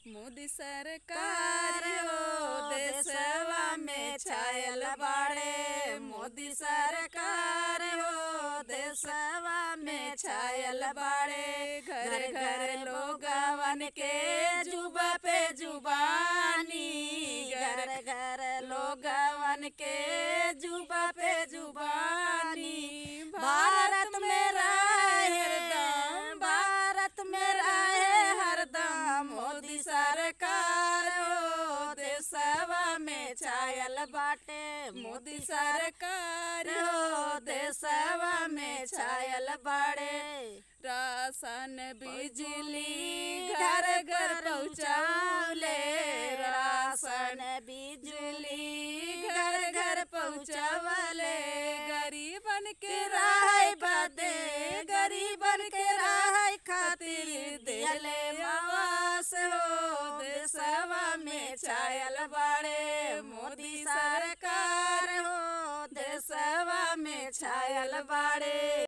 मोदी सरकार हो देशवा में छायल बाड़े मोदी सरकार हो देशवा में छायल बाड़े घर घर लोगवन के जुबा पे जुबानी घर घर लोगवन के जुबा पे जुबानी भारत में रहे हरदम भारत में रहे हरदम मोदी सरकार हो देशवा में छायल बाटे मोदी सरकार हो देशवा में छायल बाड़े राशन बिजली घर घर पहुँचावले राशन बिजली घर घर पहुँचावले गरीबन के राय बदे गरीबन के राय खातिर दिले आवास हो देशवा में छायल बाड़े मोदी सरकार हो देशवा में छायल बाड़े